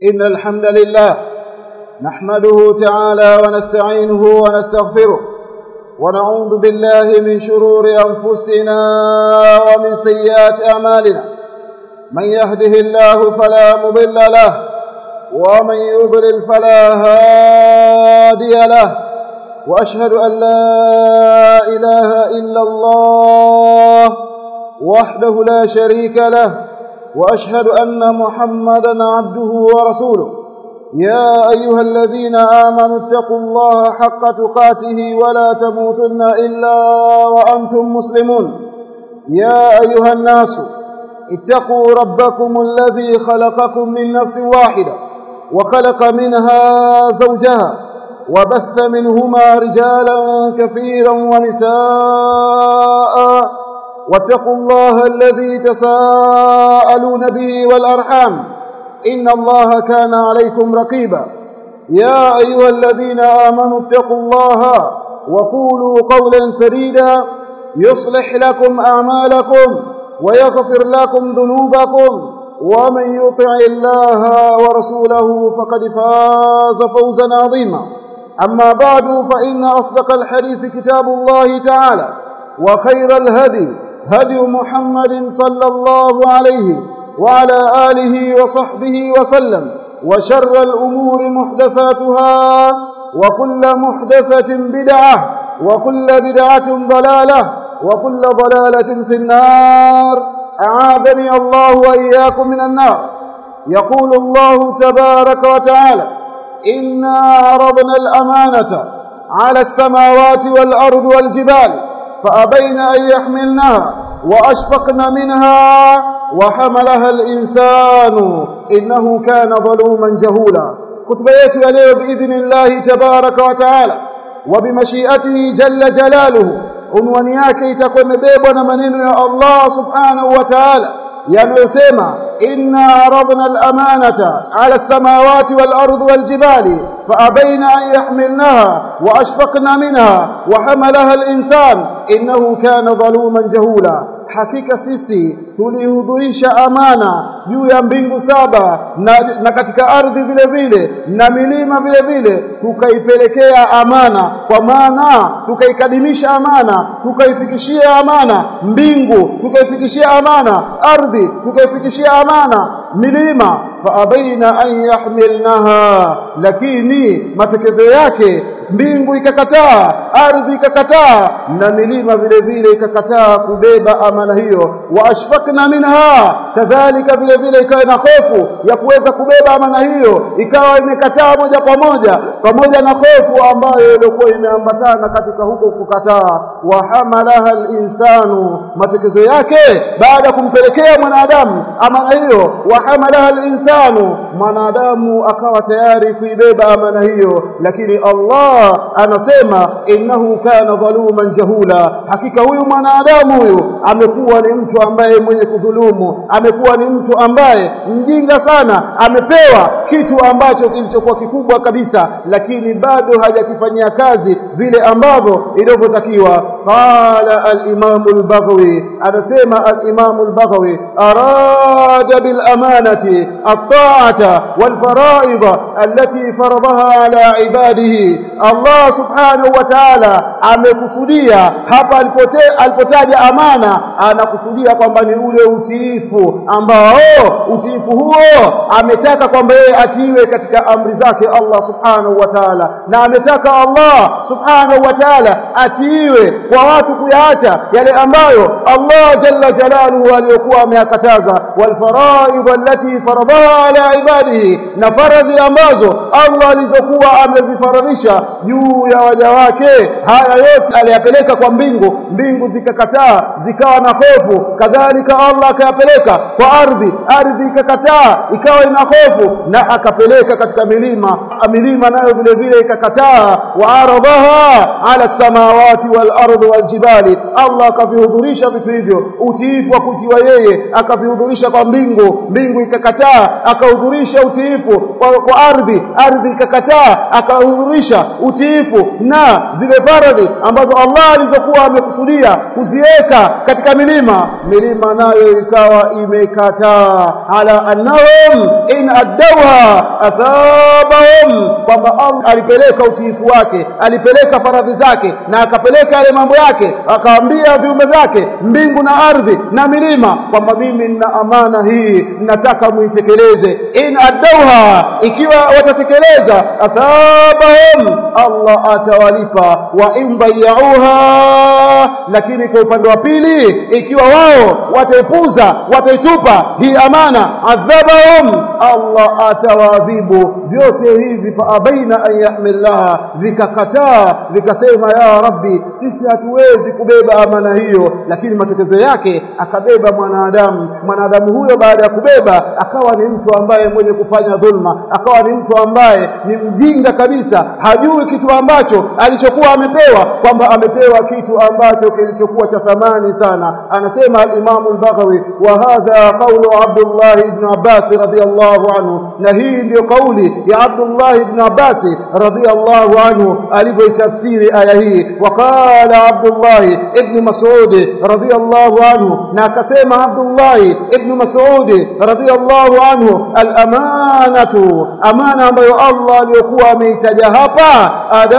إن الحمد لله نحمده تعالى ونستعينه ونستغفره ونعوذ بالله من شرور أنفسنا ومن سيئات أعمالنا من يهده الله فلا مضل له ومن يضلل فلا هادي له وأشهد أن لا إله إلا الله وحده لا شريك له وأشهد أن محمدا عبده ورسوله يا أيها الذين آمنوا اتقوا الله حق تقاته ولا تموتن إلا وأنتم مسلمون يا أيها الناس اتقوا ربكم الذي خلقكم من نفس واحدة وخلق منها زوجها وبث منهما رجالا كثيرا ونساء واتقوا الله الذي تساءلون به والأرحام إن الله كان عليكم رقيبا يا أيها الذين آمنوا اتقوا الله وقولوا قولا سديدا يصلح لكم أعمالكم ويغفر لكم ذنوبكم ومن يطع الله ورسوله فقد فاز فوزا عظيما أما بعد فإن أصدق الحديث كتاب الله تعالى وخير الهدي هدي محمد صلى الله عليه وعلى آله وصحبه وسلم وشر الأمور محدثاتها وكل محدثة بدعة وكل بدعة ضلالة وكل ضلالة في النار أعاذني الله وإياكم من النار يقول الله تبارك وتعالى إنا عرضنا الأمانة على السماوات والأرض والجبال فأبين أن يحملنها وأشفقن منها وحملها الإنسان إنه كان ظلوما جهولا كتبيت يليه بإذن الله تبارك وتعالى وبمشيئته جل جلاله unwani yake itakuwa imebebwa na maneno ya Allah subhanahu wa ta'ala yanayosema inna aradna al-amanata ala as-samawati wal-ardi wal-jibali فأبين أن يحملنها وأشفقن منها وحملها الإنسان إنه كان ظلوما جهولا hakika sisi tulihudhurisha amana juu ya mbingu saba na, na katika ardhi vile vile na milima vile vile tukaipelekea amana kwa maana tukaikadimisha amana tukaifikishia amana mbingu tukaifikishia amana ardhi tukaifikishia amana milima faabaina an yahmilnaha lakini matekezo yake mbingu ikakataa ardhi ikakataa na milima vile vile ikakataa kubeba amana hiyo wa ashfaqna minha kadhalika vile vile ikawa na hofu ya kuweza kubeba amana hiyo ikawa imekataa moja kwa moja pamoja na hofu ambayo ilikuwa imeambatana katika huko kukataa wa hamalaha al-insanu matekezo yake baada ya kumpelekea mwanadamu amana hiyo wa hamalaha al-insanu mwanadamu akawa tayari kuibeba amana hiyo lakini Allah anasema innahu kana dhaluman jahula hakika huyu mwanadamu huyu amekuwa ni mtu ambaye mwenye kudhulumu amekuwa ni mtu ambaye mjinga sana amepewa kitu ambacho kilichokuwa kikubwa kabisa lakini bado hajakifanyia kazi vile ambavyo ilivyotakiwa qala al-imam al-baghawi anasema al-imam al-baghawi arada bil amanati at-ta'ata wal fara'id allati faradaha ala ibadihi Allah subhanahu wa ta'ala amekusudia hapa alipotaja amana anakusudia kwamba ni ule utiifu ambao utiifu huo ametaka kwamba yeye atiiwe katika amri zake Allah subhanahu wa ta'ala na ametaka Allah subhanahu wa ta'ala atiiwe kwa watu kuyaacha yale ambayo Allah jalla jalaluhu aliyokuwa ameyakataza wal faraid allati faradaha ala ibadihi na faradhi ambazo Allah alizokuwa amezifaradhisha juu ya waja wake haya yote aliyapeleka kwa mbingu mbingu zikakataa zikawa na hofu kadhalika Allah akayapeleka kwa ardhi ardhi ikakataa ikawa ina hofu na akapeleka katika milima milima nayo vile vile ikakataa wa aradhaha ala samawati wal ardi wal jibali Allah akavihudhurisha vitu hivyo utiifu wa kutiwa yeye akavihudhurisha kwa mbingu mbingu ikakataa akahudhurisha utiifu kwa, kwa ardhi ardhi ikakataa akahudhurisha utiifu utiifu na zile faradhi ambazo Allah alizokuwa amekusudia kuziweka katika milima milima nayo ikawa imekataa ala annahum in addawha athabahum kwamba Allah alipeleka utiifu wake alipeleka faradhi zake na akapeleka yale mambo yake akaambia viumbe vyake mbingu na ardhi na milima kwamba mimi nina amana hii nataka muitekeleze in addawha ikiwa watatekeleza athabahum Allah atawalipa wa in dayauha lakini kwa upande wa pili ikiwa wao wataipuza wataitupa hii amana adhabahum Allah atawadhibu vyote hivi fa abaina an yahmilaha vikakataa vikasema ya rabbi sisi hatuwezi kubeba amana hiyo lakini matokezo yake akabeba mwanadamu mwanadamu huyo baada ya kubeba akawa ni mtu ambaye mwenye kufanya dhulma akawa ni mtu ambaye ni mjinga kabisa hajui kitu ambacho alichokuwa amepewa kwamba amepewa kitu ambacho kilichokuwa cha thamani sana anasema al-Imam al-Baghawi wa hadha qawlu Abdullah ibn Abbas radiyallahu anhu na hii ndio kauli ya Abdullah ibn Abbas radiyallahu anhu alivyoitafsiri aya hii waqala Abdullah ibn Mas'ud radiyallahu anhu na akasema Abdullah ibn Mas'ud radiyallahu anhu al-amanatu amana ambayo Allah aliyokuwa ameitaja hapa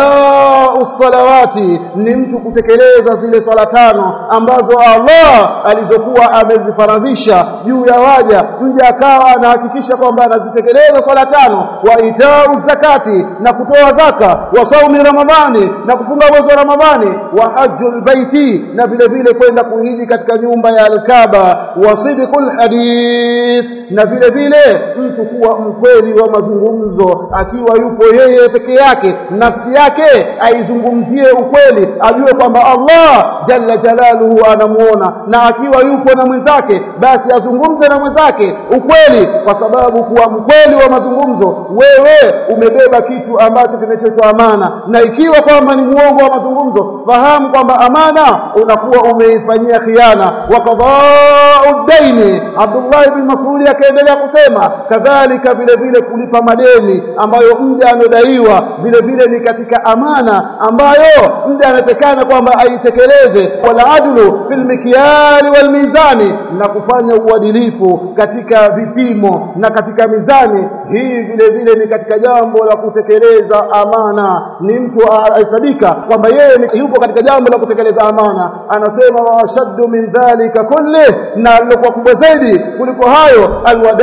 adau salawati ni mtu kutekeleza zile swala tano ambazo Allah alizokuwa amezifaradhisha juu ya waja mja akawa anahakikisha kwamba anazitekeleza swala tano wa itau zakati na kutoa zaka wa saumi ramadhani na kufunga mwezi wa ramadhani wa hajjul baiti na vile vile kwenda kuhiji katika nyumba ya al-Kaaba wa sidqul hadith na vile vile mtu kuwa mkweli wa mazungumzo akiwa yupo yeye peke yake nafsi yake aizungumzie ukweli ajue kwamba Allah jalla jalaluhu anamuona na akiwa yupo na mwenzake basi azungumze na mwenzake ukweli kwa sababu kuwa mkweli wa mazungumzo wewe umebeba kitu ambacho kinachoitwa amana na ikiwa kwamba ni muongo wa mazungumzo fahamu kwamba amana unakuwa umeifanyia khiana wa qada'u daini Abdullah ibn Mas'ud akaendelea kusema kadhalika vile vile kulipa madeni ambayo mja anodaiwa vile vile ni katika amana ambayo mja anatekana kwamba aitekeleze wala adlu fil mikyali wal mizani na kufanya uadilifu katika vipimo na katika mizani hii vile vile ni katika jambo la kutekeleza amana ni mtu ahesabika kwamba yeye yupo katika jambo la kutekeleza amana anasema washaddu min dhalika kulli na lilokuwa kubwa zaidi kuliko hayo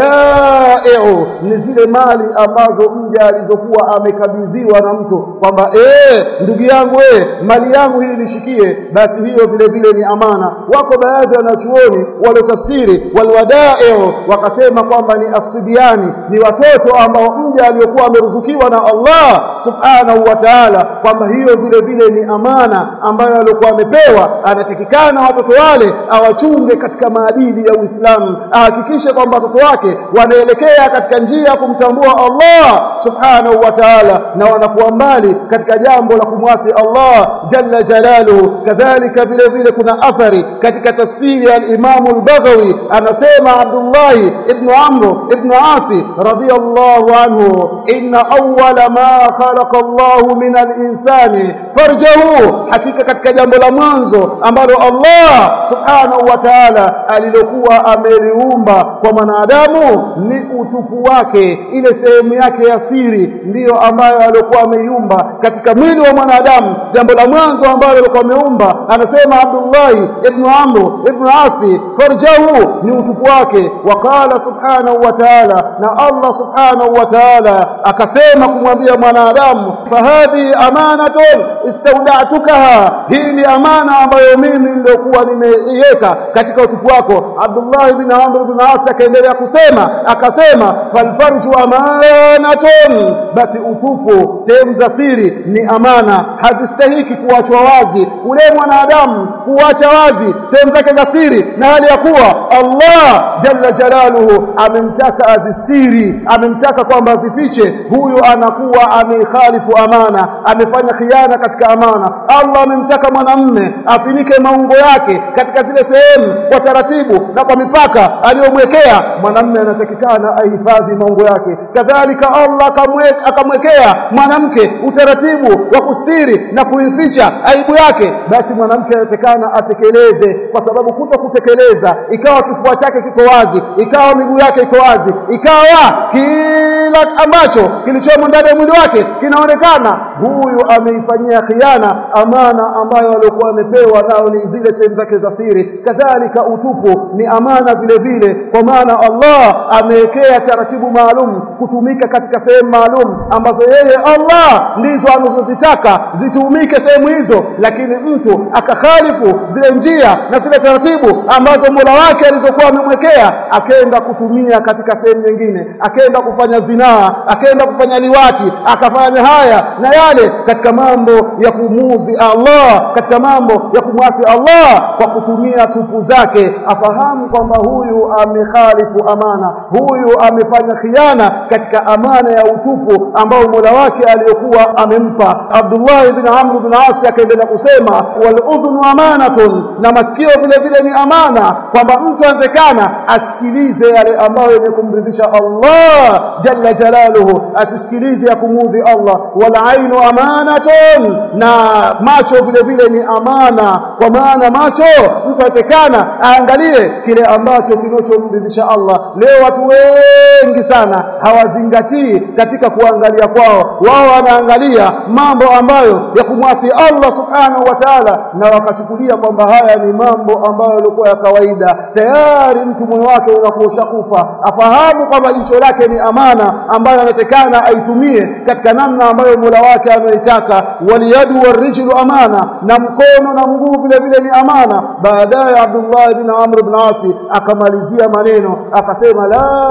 alwadai'u ni zile mali ambazo mja alizokuwa amekabidhiwa na mtu kwamba eh ndugu yangu eh mali yangu hii nishikie basi hiyo vile vile ni amana wako baadhi ya wanachuoni waliotafsiri walwadai'u wakasema kwamba ni asidiani ni watoto ambao mja aliyokuwa ameruzukiwa na Allah subhanahu wa ta'ala kwamba hiyo vile vile ni amana ambayo alikuwa amepewa anatakikana watoto wale awachunge katika maadili ya Uislamu ahakikishe kwamba watoto wake wanaelekea katika njia ya kumtambua Allah subhanahu wa ta'ala na wanakuwa mbali katika jambo la kumwasi Allah jalla jalaluhu kadhalika vile vile kuna athari katika tafsiri ya al-Imam al-Baghawi anasema Abdullah ibn Amr ibn Asi radiyallahu anhu inna awwala ma khalaqa Allah min al-insani farjahu hakika katika jambo la mwanzo ambalo Allah subhanahu wa ta'ala alilokuwa ameliumba kwa mwanadamu ni utupu wake ile sehemu yake ya siri ndiyo ambayo alikuwa ameiumba katika mwili wa mwanadamu jambo la mwanzo ambalo alikuwa ameumba anasema Abdullah ibn Amr ibn Asi farjahu ni utupu wake waqala subhanahu wa ta'ala na Allah subhanahu wa ta'ala akasema kumwambia mwanadamu fahadhi amanatun istawda'tukaha hii ni amana ambayo mimi nilikuwa nimeiweka katika utupu wako Abdullah ibn Amr ibn As akaendelea kusema akasema falfarju amanatun basi utupu sehemu za siri ni amana hazistahiki kuachwa wazi ule mwanadamu kuacha wazi sehemu zake za siri na hali ya kuwa Allah jalla jalaluhu amemtaka azistiri amemtaka kwamba azifiche huyu anakuwa ameikhalifu amana amefanya khiana katika amana Allah amemtaka mwanamme afinike maungo yake katika zile sehemu kwa taratibu na kwa mipaka aliyomwekea mwanamme anatakikana ahifadhi maungo yake kadhalika Allah akamwekea mwanamke utaratibu wa kustiri na kuificha aibu yake basi mwanamke anatakikana atekeleze kwa sababu kuto kutekeleza ikawa kifua chake kiko wazi ikawa miguu yake iko wazi ikawa kila ambacho kilichomo ndani ya mwili wake kinaonekana huyu ameifanyia khiana amana ambayo alikuwa amepewa nao ni zile sehemu zake za siri kadhalika utupu ni amana vile vile kwa maana Allah amewekea taratibu maalum kutumika katika sehemu maalum ambazo yeye Allah ndizo anazozitaka zitumike sehemu hizo lakini mtu akakhalifu zile njia na zile taratibu ambazo Mola wake alizokuwa amemwekea akaenda kutumia katika sehemu nyingine akaenda kufanya zinaa akaenda kufanya liwati akafanya haya na yale katika mambo ya kumuzi Allah katika mambo ya kumwasi Allah kwa kutumia tupu zake afahamu kwamba huyu amekhalifu amana huyu amefanya khiana katika amana ya utupu ambao Mola wake aliyokuwa amempa Abdullah ibn Amr ibn As akaendelea kusema wal udhunu amanatun na masikio vile vile ni amana kwamba mtu anatakana asikilize yale ambayo yenye kumridhisha Allah jalla jalaluhu asisikilize ya kumudhi Allah wal ainu amanatun na macho vile vile ni amana kwa maana macho mtu anatakana aangalie kile ambacho kinachomridhisha Allah leo watu wengi sana hawazingatii katika kuangalia kwao wao wanaangalia mambo ambayo ya kumwasi Allah subhanahu wa ta'ala na wakachukulia kwamba haya ni mambo ambayo yalikuwa ya kawaida tayari mtu moyo wake unakuwa ushakufa afahamu kwamba jicho lake ni amana ambayo anatekana aitumie katika namna ambayo Mola wake anaitaka waliyadu warijlu amana na mkono na mguu vile vile ni amana baadaye Abdullah ibn Amr ibn Asi akamalizia maneno akasema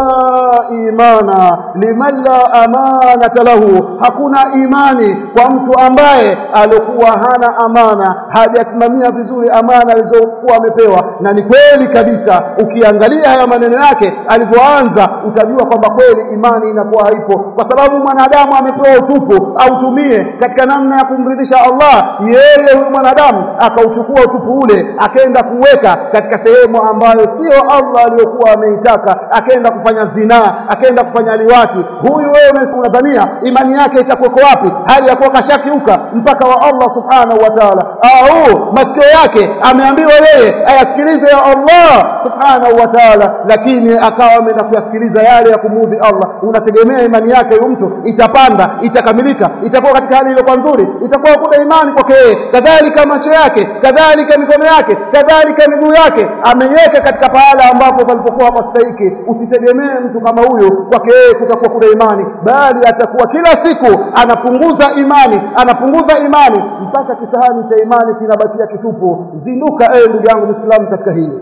la imana liman la amanata lahu hakuna imani kwa mtu ambaye alikuwa hana amana hajasimamia vizuri amana alizokuwa amepewa na ni kweli kabisa ukiangalia haya maneno yake alivyoanza utajua kwamba kweli imani inakuwa haipo kwa sababu mwanadamu amepewa utupu autumie katika namna ya kumridhisha Allah yeye huyu mwanadamu akauchukua utupu ule akaenda kuweka katika sehemu ambayo sio Allah aliyokuwa ameitaka akaenda kufanya zinaa akaenda kufanya liwati huyu wewe unadhania imani yake itakuwa wapi hali ya kuwa kashakiuka mpaka wa Allah subhanahu wa ta'ala au masikio yake ameambiwa yeye ayasikilize ya Allah subhanahu wa ta'ala lakini akawa ameenda kuyasikiliza yale ya kumudhi Allah unategemea imani yake huyu mtu itapanda itakamilika itakuwa katika hali iliyokuwa nzuri itakuwa kuna imani kwake yeye kadhalika macho yake kadhalika mikono yake kadhalika miguu yake ameiweka katika pahala ambapo palipokuwa hapastahiki usitegemee mtu kama huyu kwake yeye kutakuwa kuna imani bali atakuwa kila siku anapunguza imani anapunguza imani mpaka kisahani cha imani kinabakia kitupu zinduka ewe ndugu yangu Muislamu katika hili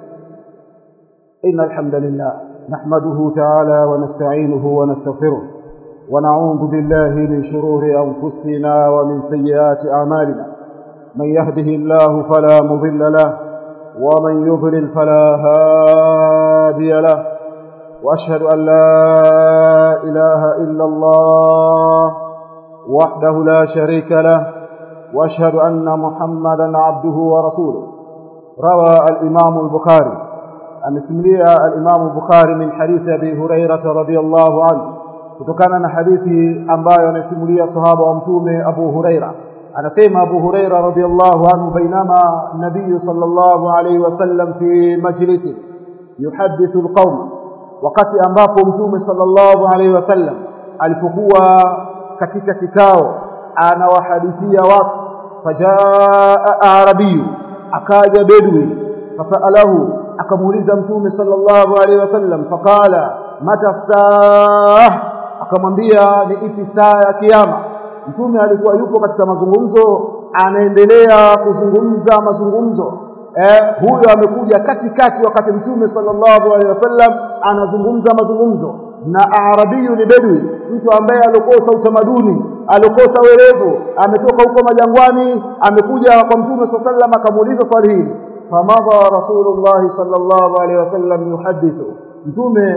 inna alhamdulillah nahmaduhu ta'ala wa nasta'inuhu wa nastaghfiruh ونعوذ بالله من شرور أنفسنا ومن سيئات أعمالنا من يهده الله فلا مضل له ومن يضلل فلا هادي له وأشهد أن لا إله إلا الله وحده لا شريك له وأشهد أن محمدا عبده ورسوله روى الإمام البخاري أمسملي الإمام البخاري من حديث أبي هريرة رضي الله عنه kutokana na hadithi ambayo anasimulia sahaba wa mtume Abu Huraira anasema Abu Huraira radhiyallahu anhu bainama nabii sallallahu alayhi wasallam fi majlisi yuhadithu alqawm wakati ambapo mtume sallallahu alayhi wasallam alipokuwa katika kikao anawahadithia watu fajaa arabiyu akaja bedwi fasalahu akamuuliza mtume sallallahu alayhi wasallam faqala mata saa akamwambia ni ipi saa ya kiyama mtume alikuwa yupo katika mazungumzo anaendelea kuzungumza mazungumzo eh huyo amekuja katikati wakati mtume sallallahu alaihi wasallam anazungumza mazungumzo na arabiyu ni bedwi mtu ambaye alikosa utamaduni alikosa werevu ametoka huko majangwani amekuja kwa mtume sallallahu alaihi wasallam akamuuliza swali hili famadha rasulullah sallallahu alaihi wasallam yuhadithu mtume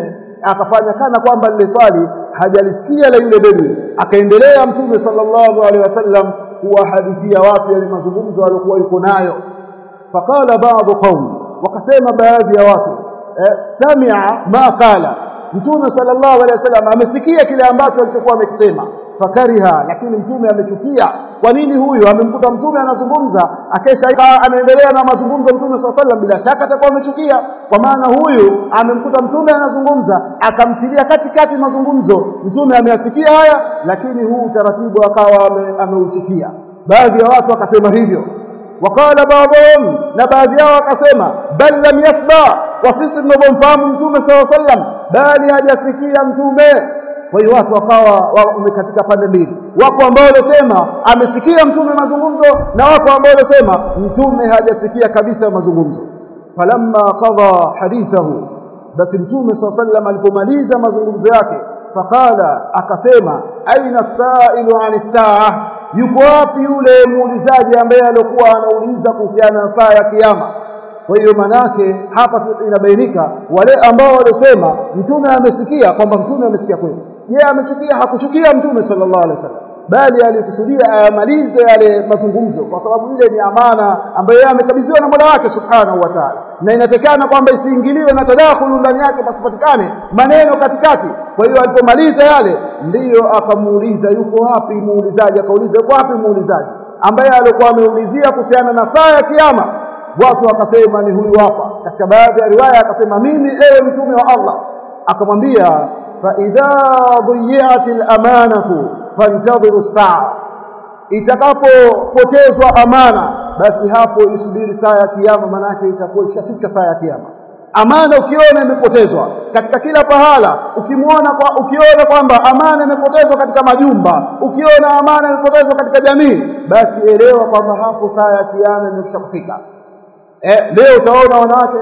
akafanya kana kwamba lile swali hajalisikia la yule bedui akaendelea mtume sallallahu alaihi wasallam kuwahadithia watu yale mazungumzo aliyokuwa yuko nayo faqala ba'd qaum wakasema baadhi ya watu eh, sami'a ma qala mtume sallallahu alaihi wasallam amesikia kile ambacho alichokuwa amekisema fakariha lakini mtume amechukia kwa nini huyu amemkuta mtume anazungumza akesha anaendelea na mazungumzo mtume sallallahu alaihi wasallam bila shaka atakuwa amechukia kwa maana huyu amemkuta mtume anazungumza akamtilia katikati mazungumzo mtume ameyasikia haya lakini huu utaratibu akawa ameuchukia baadhi ya watu wakasema hivyo wakala baadhum na baadhi yao wakasema bal lam yasba wa sisi tunavyomfahamu mtume sallallahu alaihi wasallam bali hajasikia mtume kwa hiyo watu wakawa katika pande mbili wako ambao walisema amesikia mtume mazungumzo na wako ambao walisema mtume hajasikia kabisa mazungumzo falamma qada hadithahu basi mtume sallallahu alaihi wasallam alipomaliza mazungumzo yake faqala akasema aina sailu ani saa yuko wapi yule muulizaji ambaye alikuwa anauliza kuhusiana na saa ya kiyama kwa hiyo manake hapa inabainika wale ambao walisema mtume amesikia kwamba mtume amesikia kweli je amechukia hakuchukia mtume sallallahu alaihi wasallam bali alikusudia ayamalize yale mazungumzo kwa sababu ile ni amana ambayo yeye amekabidhiwa na Mola wake subhanahu wa ta'ala na inatekana kwamba isiingiliwe na tadakhulu ndani yake pasipatikane maneno katikati kwa hiyo alipomaliza yale ndiyo akamuuliza yuko wapi muulizaji akauliza yuko wapi muulizaji ambaye alikuwa ameulizia kuhusiana na saa ya kiyama watu wakasema ni huyu hapa katika baadhi ya riwaya akasema mimi ewe mtume wa Allah akamwambia fa idha dhiyat al-amanatu fantadhiru saa itakapopotezwa amana basi hapo isubiri saa ya kiyama manake itakuwa ishafika saa ya kiyama amana ukiona imepotezwa katika kila pahala ukimwona kwa ukiona kwamba amana imepotezwa katika majumba ukiona amana imepotezwa katika jamii basi elewa kwamba hapo saa ya kiyama imekwisha kufika eh, leo utaona wanawake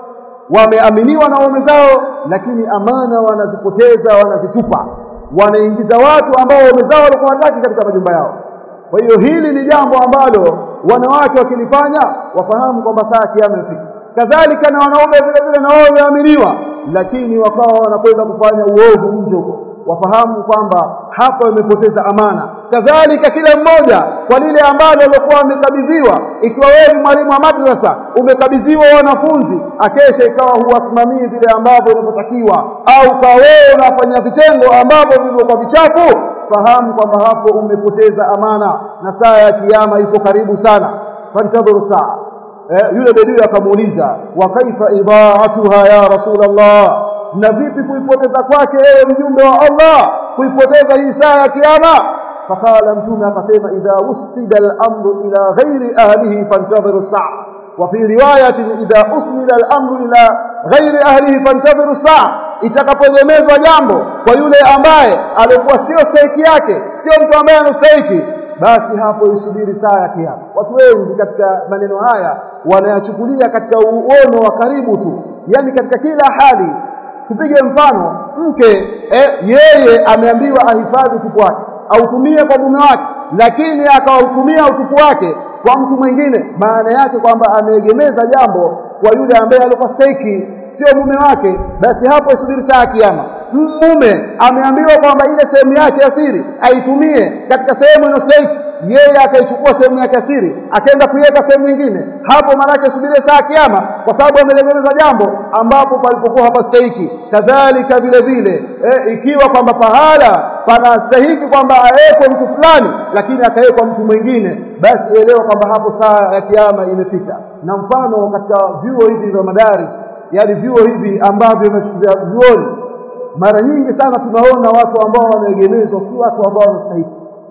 wameaminiwa na waume zao lakini amana wanazipoteza wanazitupa wanaingiza watu ambao waume zao walikuwa wataki katika majumba yao kwa hiyo hili ni jambo ambalo wanawake wakilifanya wafahamu kwamba saa kiyama imefika kadhalika na wanaume vile vile na wao wameaminiwa lakini wakawa wanakwenda kufanya uovu nje huko wafahamu kwamba hapo imepoteza amana kadhalika kila mmoja kwa lile ambalo alikuwa amekabidhiwa ikiwa wewe ni mwalimu wa madrasa umekabidhiwa wanafunzi akesha ikawa huwasimamii vile ambavyo inavyotakiwa au kwa wewe unafanya vitendo ambavyo vilivyokuwa vichafu fahamu kwamba hapo umepoteza amana na saa ya kiyama iko karibu sana fantadhuru saa eh, yule bedui akamuuliza wa kaifa idaatuha ya rasulullah na vipi kuipoteza kwake ewe mjumbe wa Allah kuipoteza hii saa ya kiyama fakala mtume akasema idha usida al-amru ila ghairi ahlihi fantadhiru saa wa fi riwayatin idha usnida al-amru ila ghairi ahlihi fantadhiru saa itakapoegemezwa jambo kwa yule ambaye alikuwa sio stahiki yake sio mtu ambaye anastahiki basi hapo isubiri saa ya kiyama watu wengi katika maneno haya wanayachukulia katika uono wa karibu tu yani katika kila hali tupige mfano mke eh, yeye ameambiwa ahifadhi utupu wake autumie kwa mume wake lakini akautumia utupu wake kwa mtu mwingine maana yake kwamba ameegemeza jambo kwa yule ambaye alikuwa stahiki sio mume wake basi hapo isubiri saa ya kiyama mume ameambiwa kwamba ile sehemu yake ya siri aitumie katika sehemu inayostahiki yeye akaichukua sehemu yake ya siri akaenda kuiweka sehemu nyingine hapo maanake subirie saa kiyama kwa sababu amelegemeza jambo ambapo palipokuwa hapastahiki kadhalika vile vile e, ikiwa kwamba pahala panastahiki kwamba awekwe mtu fulani lakini akawekwa mtu mwingine basi elewa kwamba hapo saa ya kiyama imefika na mfano katika vyuo hivi vya madaris yani vyuo hivi ambavyo vya vyuoni mara nyingi sana tunaona watu ambao wameegemezwa si watu ambao wanastahili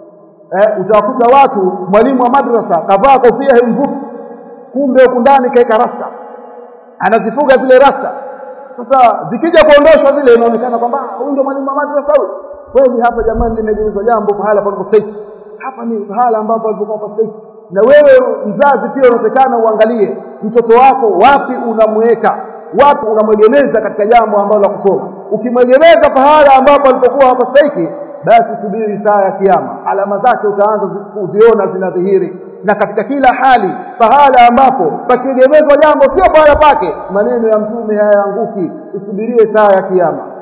eh, utawakuta watu mwalimu wa madrasa kavaa kofia mvupi kumbe huku ndani kaeka rasta anazifuga zile rasta sasa zikija kuondoshwa zile inaonekana kwamba huyu ndio mwalimu wa madrasa huyu kweli hapa jamani limegeuzwa jambo pahala panapostahili hapa ni pahala ambapo alipokuwa pastahili na wewe mzazi pia unatakana uangalie mtoto wako wapi unamweka wapi unamwegemeza katika jambo ambalo la kusoma ukimwegemeza pahala ambapo alipokuwa hapastahiki basi subiri saa ya kiyama alama zake utaanza kuziona zinadhihiri na katika kila hali pahala ambapo pakiegemezwa jambo sio pahala pake maneno ya mtume hayaanguki usubirie saa ya kiyama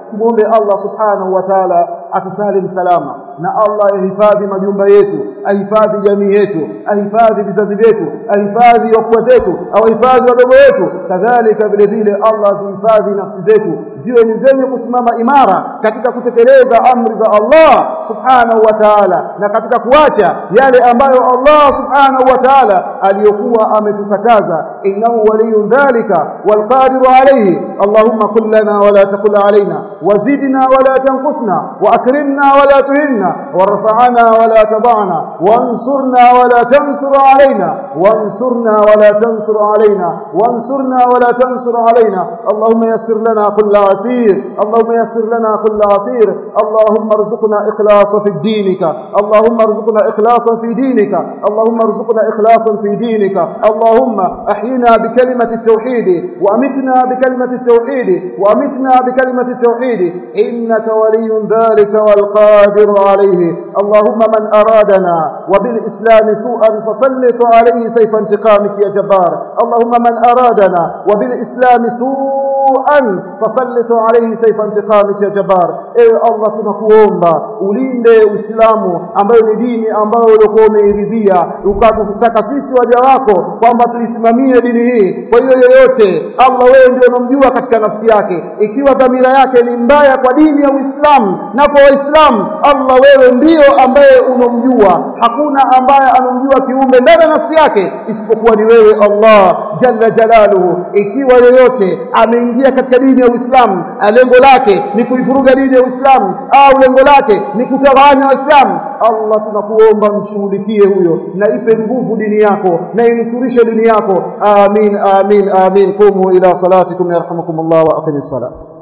tumuombe Allah subhanahu wa ta'ala atusalim salama na Allah ahifadhi majumba yetu ahifadhi jamii yetu ahifadhi vizazi vyetu ahifadhi wakubwa zetu au ahifadhi wadogo wetu kadhalika vile vile Allah azihifadhi nafsi zetu ziwe ni zenye kusimama imara katika kutekeleza amri za Allah subhanahu wa ta'ala na katika kuacha yale ambayo Allah subhanahu wa ta'ala aliyokuwa ametukataza innahu waliyun dhalika walqadiru alayhi allahumma kun lana wala taqul alaina wazidna wala tanqusna واكرمنا ولا تهنا وارفعنا ولا تضعنا وانصرنا ولا تنصر علينا وانصرنا ولا تنصر علينا وانصرنا ولا تنصر علينا اللهم يسر لنا كل عسير اللهم يسر لنا كل عسير اللهم ارزقنا اخلاصا في دينك اللهم ارزقنا اخلاصا في دينك اللهم ارزقنا اخلاصا في دينك اللهم احينا بكلمه التوحيد وامتنا بكلمه التوحيد وامتنا بكلمه التوحيد انك ولي ذلك والقادر عليه اللهم من ارادنا وبالاسلام سوءا فسلط عليه سيف انتقامك يا جبار اللهم من ارادنا وبالاسلام سوءا فسلط عليه سيف انتقامك يا جبار ewe Allah tunakuomba ulinde Uislamu ambayo ni dini ambayo ulikuwa umeiridhia ukatutaka sisi waja wako kwamba tuisimamie dini hii kwa hiyo yoyote Allah wewe ndio unamjua katika nafsi yake ikiwa dhamira yake ni mbaya kwa dini ya Uislamu na kwa Waislamu Allah wewe ndio ambaye unomjua hakuna ambaye anomjua kiumbe ndani ya nafsi yake isipokuwa ni wewe Allah jalla jalaluhu ikiwa yoyote ameingia katika dini ya Uislamu lengo lake ni kuivuruga dini ya Uislamu au lengo lake ni kutawanya Waislamu Allah tunakuomba mshughulikie huyo na ipe nguvu dini yako na inusurishe dini yako amin amin amin qumu ila salatikum yarhamukumullah wa aqimis salat